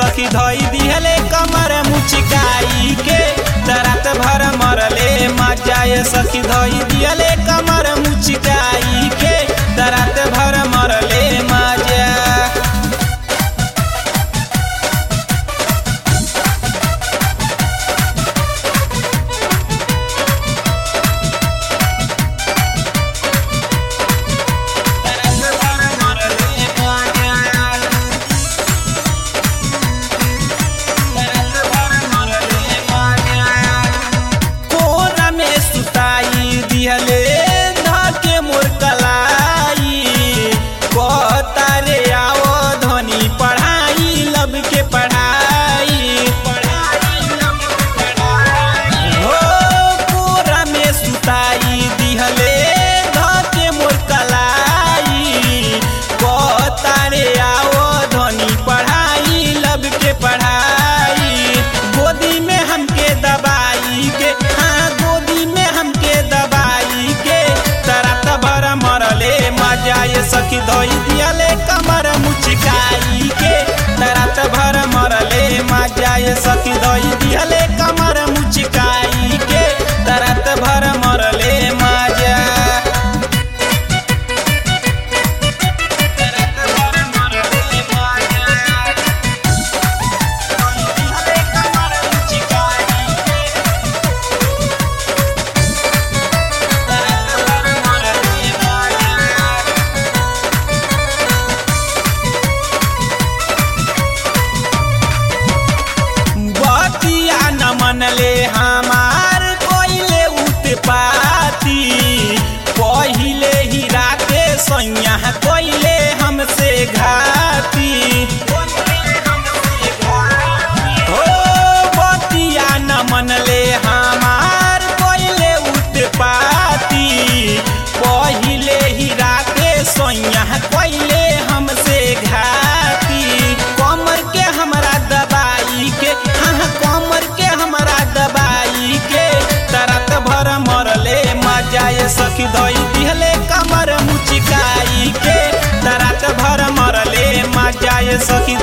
सखी धई दिहले कमर मुचिकाई के दरात भर मरले मजाए सखी धई दिहले कमर मुचिकाई के दरात भर मरले मजा कोरा में सुताई दिहले धके मोर कलाई कहतारे आओ धनी पढ़ाई लब के पढ़ाई हो कोरा में सुताई दिहले धके मोर कलाई कहतारे आओ धनी पढ़ाई लब के पढ़ाई गोदी में हमके दबाई के हाँ गोदी में हमके दबाई के तरत भर मरले मजाए सखी धोई दियले कमर मुचकाई के तरत भर मरले मजाए सखी धोई दियले कमर मुचकाई के तरत भर मरले मजा बतिया न मनले हमार कोइले उत्पाती पहिले ही राते सैया कोइले हमसे घाती हो बतिया न मनले हमार कोइले उत्पाती पहिले ही राते सैया कोइले हमसे घाती कमर के हमरा दबाई के हाँ कमर के हमरा दबाई के तरत भर मरले मजाए सखी धई दिहले कमर मुचिकाई के तरत भर मरले मजाए सखी